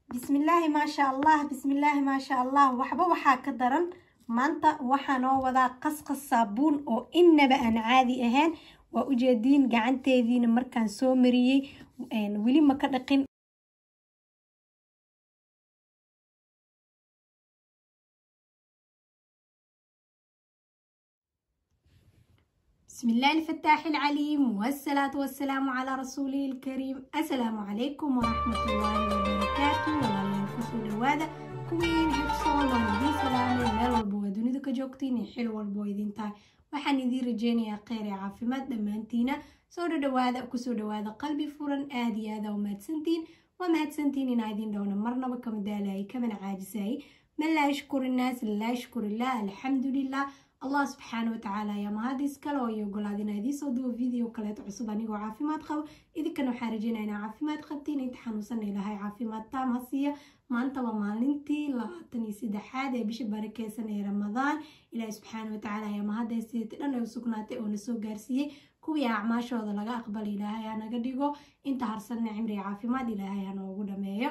bismillaahi maasha allah bismillaahi maasha allah waxba waxaa ka daran maanta waxaa noo wadaa qasqas saabuun oo innaba aan caadi ahayn waa ujeediin gacanteediina markaan soo mariyey weli ma ka dhaqin بسم الله الفتاح العليم والصلاة والسلام على رسوله الكريم السلام عليكم ورحمة الله وبركاته والله كسو دوادا كوين حبسون ونبي سلامي ميل والبو دونيدا كجوكتين حلو والبو إذين تاي waxaan idiin rajeynayaa kheyr ee caafimaad dhammaantiina soo dhadhawaada kusoo dhawaada qalbi furan aada iyo aada u mahadsantiin waa mahadsantiin inaa idin dhowna marnaba kama daalayay kamana caajisayay man laa yashkuri innaas laa yashkurillah alxamdulilah allah subxaana watacaala ayaa mahad iskale oo iyo ogolaad inaa idiin soo duwo video kaleeto cusub anigoo caafimaad qabo idinkana waxaa rajeynaya inaa caafimaad qabtiin inta xanuunsan ilahay caafimaad taam ha siiya maanta waa maalintii labaatan iyo saddexaad ee bisha barakeysan ee ramadaan ilaahi subxaana watacaala ayaa mahadayseeta dhan ay u sugnaatay oo na soo gaarsiiyey kuwii acmaashooda laga aqbala ilaahay ha naga dhigo inta harsanna cimriga caafimaad ilaahay ha noogu dhameeyo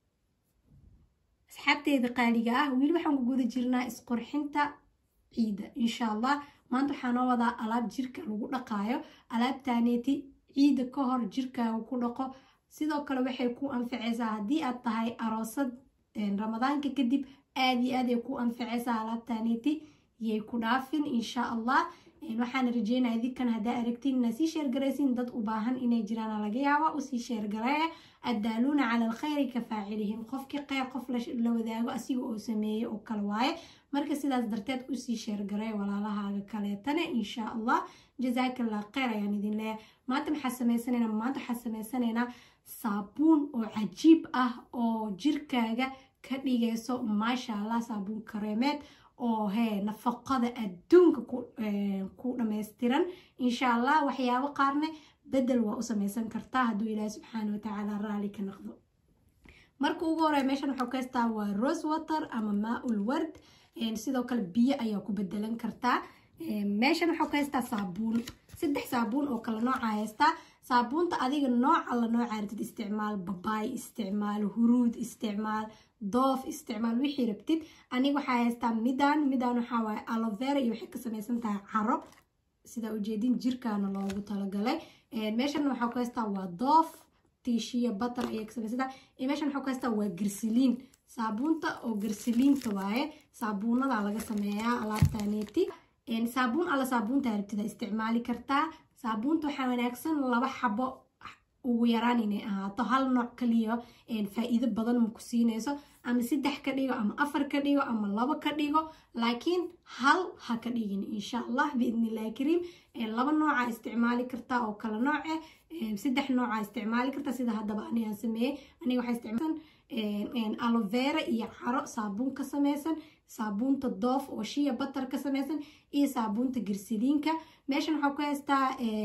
asxaabteeda qaaliga ah weli waxaan ku guda jirnaa isqurxinta ciida insha allah maanta waxaa noo wadaa alaab jirka lagu dhaqaayo alaabtaaneeti ciida ka hor jirkaaga ku dhaqo sidoo kale waxay ku anfacaysaa haddii aad tahay aroosad ramadaanka kadib aada iyo aad ay ku anfacaysaa alaabtaaneeti yay ku dhaafin insha allah waxaan rajeynaya idinkan haddaa aragtiin inaa sii sheergaraysin dad u baahan inay jiraan laga yaaba usii sheergareeya addaaluuna cala alkhayri ka faacilihim qofkii kheyr qof la wadaago asiga oo sameeyey oo kale waaye marka sidaas darteed usii sheergareeya walaalahaaga kaleetane insha allah jazaakallah kheyr ayaan idin leeyahay maanta maxaa samaysanayna maanta waxaa samaysanayna saabuun oo cajiib ah oo jirkaaga ka dhigayso maasha allah saabuun kareemeed oo hee nafaqada adduunka ku dhammaystiran insha allah waxyaabo qaarne bedel waa u samaysan kartaa hadduu ilaahi subxaana watacaala raali ka noqdo marka ugu horeya meeshan waxuu ka haystaa waa rose water ama maa-ul ward sidoo kale biyo ayaa ku bedelan kartaa meeshan waxuu ka haystaa saabuun saddex saabuun oo kale nooca haystaa saabuunta adiga nooca la nooca rabtid isticmaal babaay isticmaal huruud isticmaal doof isticmaal wixii rabtid aniga waxaa haystaa midaan midaan waxaa waaye alovera iyo waxay ka samaysan tahay caro sidaa ujeedin jirkaana loogu talagalay meeshan waxaa ku haystaa waa doof tiishiya batar ayay ka samaysan tahay iyo meeshan waxaa ku haystaa waa garsiliin saabuunta oo garsiliinta waaye saabuunadaa laga sameeyaa alaabtaneeti saabuun alla saabuunta rabtida isticmaali kartaa saabuunta waxaa wanaagsan laba xabo ugu yaraan inay ahaato hal nooc kaliya faa-iido badan ma ku siinayso ama saddex ka dhigo ama afar ka dhigo ama labo ka dhigo laakiin hal ha ka dhigin insha allah biidnillahi kariim laba nooca isticmaali kartaa oo kala nooce saddex nooca isticmaali kartaa sida haddaba anigaa sameeyey aniga waxaa isticmaalsan alovera iyo caro saabuun ka samaysan saabuunta doof oo shiya batar ka samaysan iyo saabuunta garsiliinka meeshan waxaa ku haystaa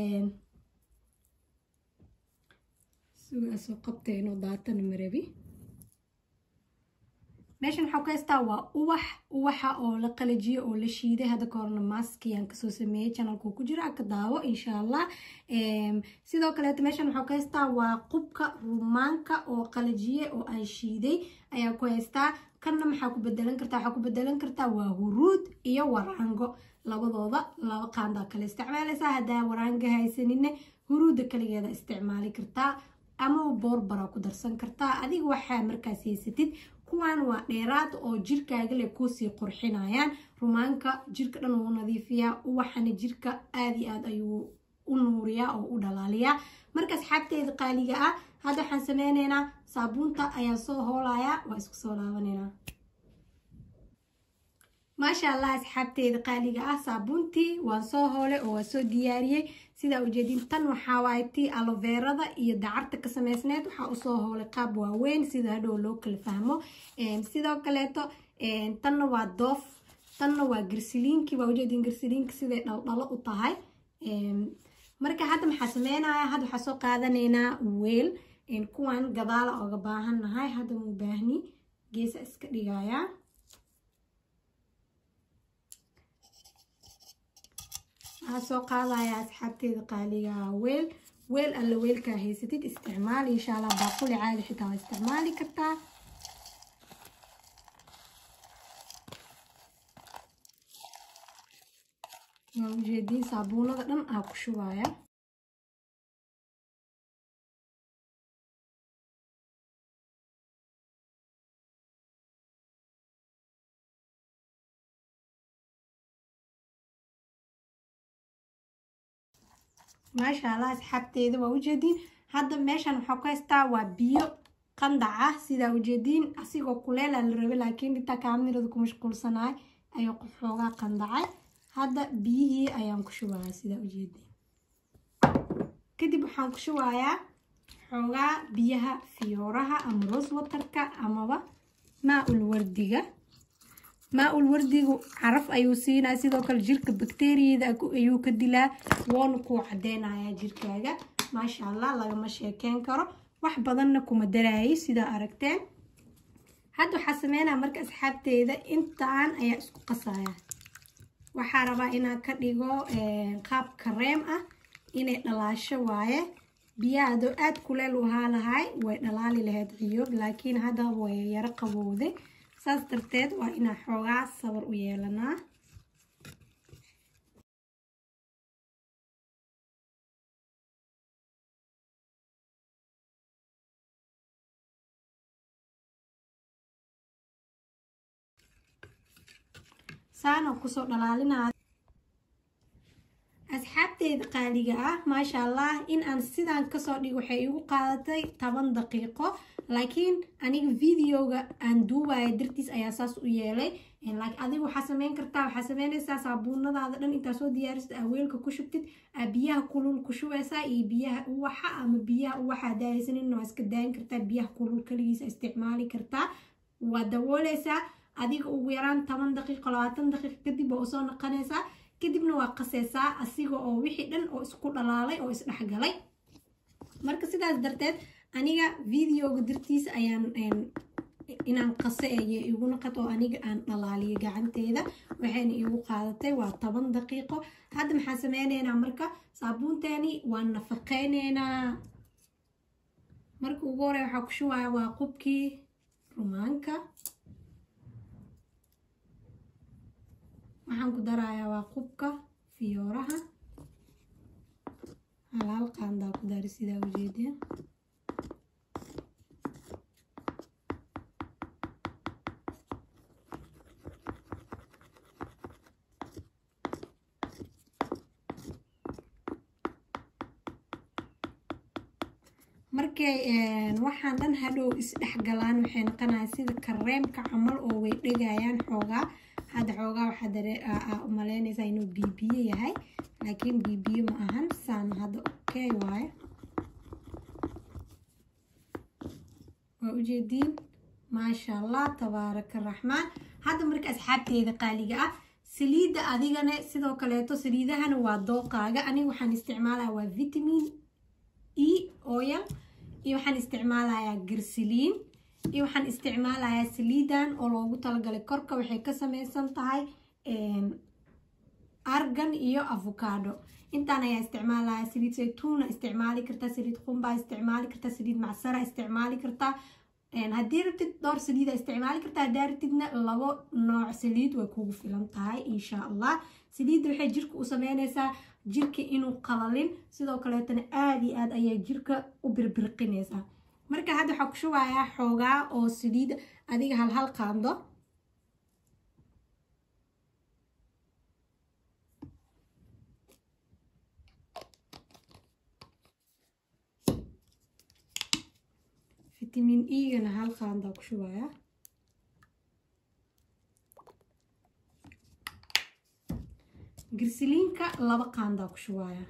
sugaasoo qabtayno daatan marabi meeshan waxaa ku haystaa waa uwax uwaxa oo la qalajiyo oo la shiiday hadda ka horna maaskiyaan kasoo sameeyey janalku ku jira ka daawo insha allah sidoo kaleeto meeshan waxaa ku haystaa waa qubka rumaanka oo qalajiye oo aan shiiday ayaa ku haystaa kanna maxaa ku bedelan kartaa waxaa ku bedelan kartaa waa huruud iyo waraango labadooda laba qaandaa kale isticmaalaysaa haddaa waraanga haysanine huruudda kaligeeda isticmaali kartaa ama boorbaraa ku darsan kartaa adiga waxaa markaas haysatid kuwaan waa dheeraad oo jirkaaga le kuusii qurxinayaan rumaanka jirka dhan wuu nadiifiyaa uwaxana jirka aada iyo aad ayuu u nuuriyaa oo u dhalaaliyaa marka asxaabteeda qaaliga ah hadda waxaan sameyneynaa saabuunta ayaan soo hoolayaa waa isku soo laabaneynaa maasha allah asxaabteeda qaaliga ah saabuuntii waan soo hoolay oo waan soo diyaariyey sidaa ujeedin tan waxaa waaye tii aloverada iyo dacarta ka samaysneed waxaa usoo hoolay qaab waaweyn sida hadhow loo kala fahmo sidoo kaleeto tanna waa doof tanna waa garsiliinkii waa ujeedin garsiliinka siday dhaldhalo u tahay marka hadda maxaa sameynaya hadda waxaa soo qaadanaynaa weel kuwan gadaala oga baahan nahay hadda muu baahni geesa iska dhigayaa waxaa soo qaadaya asxaabteeda qaaliga weel weel alla weelkaa haysatid isticmaal insha allah baaquli caadi xitaa waa isticmaali kartaa waa ujeediin saabuunada dhan aa ku shubaya maasha allah asxaabteeda waa ujeediin hadda meeshan waxaa ku haystaa waa biyo qandac ah sidaa ujeediin asigoo kuleela la rabay laakiin intaa kaamirada ku mashquulsanaay ayuu xoogaa qandacay hadda biyihii ayaan ku shubayaa sidaa ujeediin kadib waxaan ku shubayaa xoogaa biyaha fiyooraha ama rose waterka amaba maa-ul wardiga maa-ul wardigu caraf ayuu siinaa sidoo kale jirka bakteriyada ayuu ka dilaa woona kuu cadeynayaa jirkaaga maasha allah lagama sheekeyn karo wax badanna kuma daraayay sidaa aragteen hadda waxaa sameynaya marka asxaabteeda intaan ayaa isku qasaya waxaa rabaa inaan ka dhigo qaab kareem ah inay dhalaasho waaye biyaha adoo aada kuleel u ahaa lahay way dhalaali lahayd ciyoob laakiin hadda way yaro qabowday saas darteed waa inaan xoogaa sabar u yeelanaa saana kusoo dhalaalinaa asxaabteeda qaaliga ah maasha allah in aan sidaan kasoo dhigo waxay igu qaadatay toban daqiiqo laakiin aniga videoga aan duubaya dartiis ayaa saas u yeelay adiga waxaa sameyn kartaa waxaa sameynaysaa saabuunadaada dhan intaa soo diyaarista aa weelka ku shubtid aa biyaha kulul ku shubaysaa iyo biyaha uwaxa ama biyaha uwaxa daaysanin waa iska daayin kartaa biyaha kulul kaligiisa isticmaali kartaa waa dabooleysaa adiga ugu yaraan toban daqiiqo labaatan daqiiqo kadib waa usoo naqanaysaa kadibna waa qaseysaa asiga oo wixii dhan oo isku dhalaalay oo isdhexgalay marka sidaas darteed aniga videoga dartiisa ayaan inaan qase aya igu naqad oo aniga aan dhalaaliyo gacanteeda waxayna igu qaadatay waa toban daqiiqo hadda maxaan sameyneynaa marka saabuunteeni waan nafaqeyneynaa marka ugu hore waxaa ku shubaya waa qubkii rumaanka waxaan ku darayaa waa qubka fiyooraha halaal qaandaa ku dari sidaa ujeedeen markay waxaan dhan hadhow isdhexgalaan waxay noqonaya sida kareemka camal oo way dhegayaan xoogaa hadda xoogaa waxaa umaleynaysaa inuu bibiyo yahay laakiin bibiyo ma ahan saan hadda okay waayo waa ujeediin maasha allah tabaaraka raxmaan hadda marka asxaabteeda qaaliga ah saliidda adigana sidoo kaleeto saliidahana waa dooqaaga aniga waxaan isticmaalaya waa vitamin e oil iyo waxaan isticmaalayaa garsiliin iyo waxaan isticmaalayaa saliidan oo loogu talagalay korka waxay ka sameysan tahay argan iyo avocado intaan ayaa isticmaalaya saliid saytuuna isticmaali kartaa saliid qumbaa isticmaali kartaa saliid macsara isticmaali kartaa haddii rabtid dhowr saliida isticmaali kartaa haddaa rabtidna labo nooc saliid way kugu filan tahay insha allah saliidda waxay jirka u sameynaysaa jirka inuu qalalin sidoo kaleetana aada iyo aad ayay jirka u birbirqinaysaa marka hadda waxaa ku shubayaa xoogaa oo saliid adiga hal hal qaando fitamiin egana hal qaandaa ku shubayaa girsiliinka laba qaandaa ku shubayaa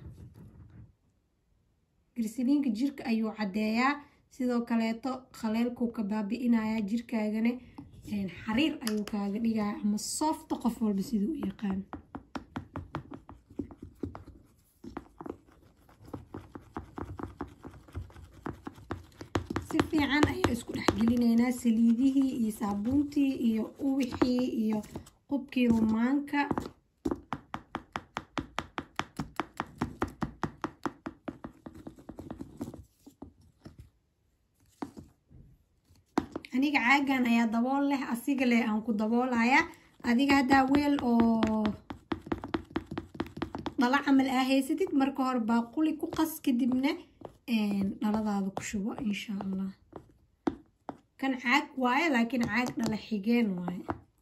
girsiliinka jirka ayuu caddeeyaa sidoo kaleeto khaleelkuu ka baabi-inayaa jirkaagana xariir ayuu kaaga dhigaya ama soofta qof walba siduu u yaqaan si fiican ayaa isku dhexgelinaynaa saliidihii iyo saabuuntii iyo uwixii iyo qubkii rumaanka aniga caagan ayaa dabool leh asiga leh aan ku daboolaya adiga haddaa weel oo dhala camal aa haysatid marka hore baaquli ku qas kadibna dhaladaada ku shubo insha allah kan caag waaye laakiin caag dhala xigeen waaye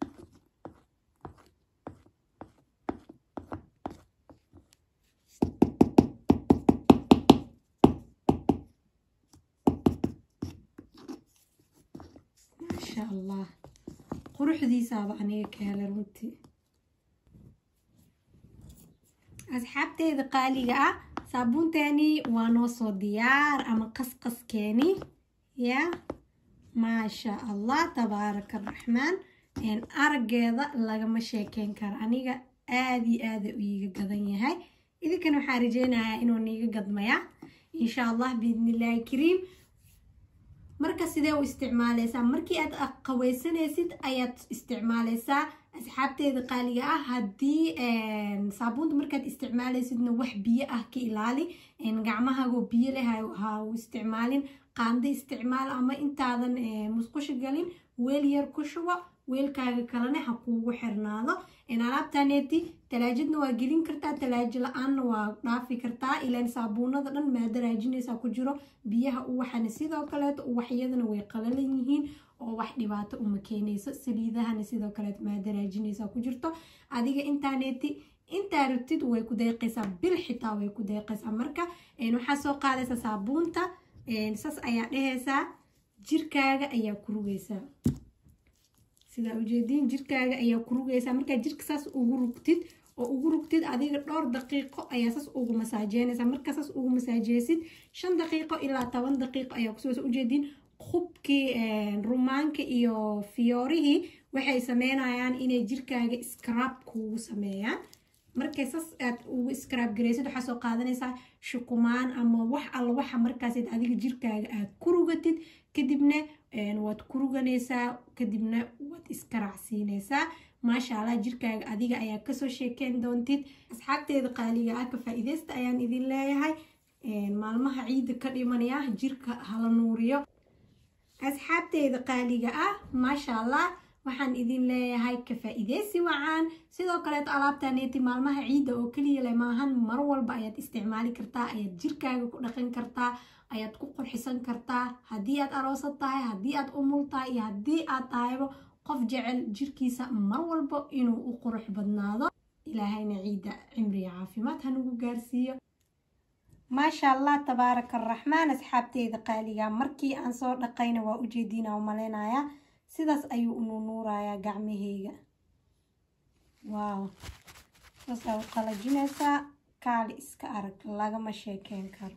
maasha allah quruxdiisaaba aniga ka helay runtii asxaabteeda qaaliga ah saabuunteeni waa noo soo diyaar ama qasqaskeeni yaa maasha allah tabaaraka araxmaan araggeeda lagama sheekeyn karo aniga aada iyo aada u iiga gadan yahay idinkana waxaa rajeynayaa inuu niiga gadmaya insha allah biidnillaahi kariim marka sidee u isticmaaleysaa markii aad qaweysanaysid ayaad isticmaaleysaa asxaabteeda qaaliga ah haddii saabuunta markaad isticmaaleysidna wax biyo ah ka ilaali gacmahagoo biyo leh ha u isticmaalin qaando isticmaal ama intaadan musqusho galin weel yar ku shubo weelkaaga kalena ha kuugu xirnaado alaabtaneeti talaajadna waa gelin kartaa talaajo la-aanna waa dhaafi kartaa ilaan saabuunada dhan maadaraajinaysaa ku jiro biyaha uwaxana sidoo kaleeto uwaxyadana way qalalan yihiin oo wax dhibaato uma keenayso saliidahana sidoo kaleeto maadaraajinaysaa ku jirto adiga intaaneeti intaa rabtid way ku deeqaysaa bil xitaa way ku deeqaysaa marka waxaa soo qaadaysaa saabuunta sas ayaa dhehaysaa jirkaaga ayaa ku rugaysaa sidaa ujeediin jirkaaga ayaa ku rugaysaa markaa jirka saas ugu rugtid oo ugu rugtid adiga dhowr daqiiqo ayaa saas ugu masaajeynaysaa markaa saas ugu masaajeysid shan daqiiqo ilaa toban daqiiqo ayaa kusoo ujeediin khubkii rumaanka iyo fiyoorihii waxay sameynayaan inay jirkaaga scrab kuugu sameeyaan markay sas aad ugu scrab garaysid waxaa soo qaadanaysaa shukumaan ama wax alla waxa markaasid adiga jirkaaga aad ku rugatid kadibna waad ku ruganaysaa kadibna waad iskaracsiinaysaa maasha allah jirkaaga adiga ayaa kasoo sheekeyn doontid asxaabteeda qaaliga ah ka faa-iideysta ayaan idin leeyahay maalmaha ciidda ka dhimanaya jirka hala nuuriyo asxaabteeda qaaliga ah maasha allah waxaan idin leeyahay ka faa-iideysi wacaan sidoo kaleeto alaabtaneeti maalmaha ciidda oo keliya le maahan mar walba ayaad isticmaali kartaa ayaad jirkaaga ku dhaqan kartaa ayaad ku qurxisan kartaa haddii aad aroosad tahay haddii aad umul tahay iyo haddii aad tahayba qof jecel jirkiisa mar walba inuu u qurux badnaado ilaahayna ciidda cimriga caafimaad hanugu gaarsiiyo maasha allah tabaaraka araxmaan asxaabteeda qaaliga markii aan soo dhaqayna waa ujeediina u maleynayaa sidaas ayuu ununuurayaa gacmaheyga waaw saasaa u qalajinaysaa kaali iska arag lagama sheekeyn karo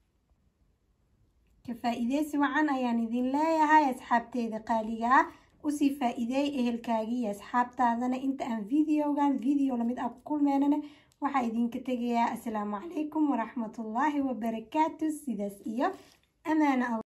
ka faa-iideysi wacan ayaan idin leeyahay asxaabteeda qaaliga ah usii faa-iideey ehelkaagii iyo asxaabtaadana inta aan videogan video lamid ah ku kulmeynana waxaa idinka tegayaa asalaamu calaykum waraxmatullaahi wabarakaatu sidaas iyo amaana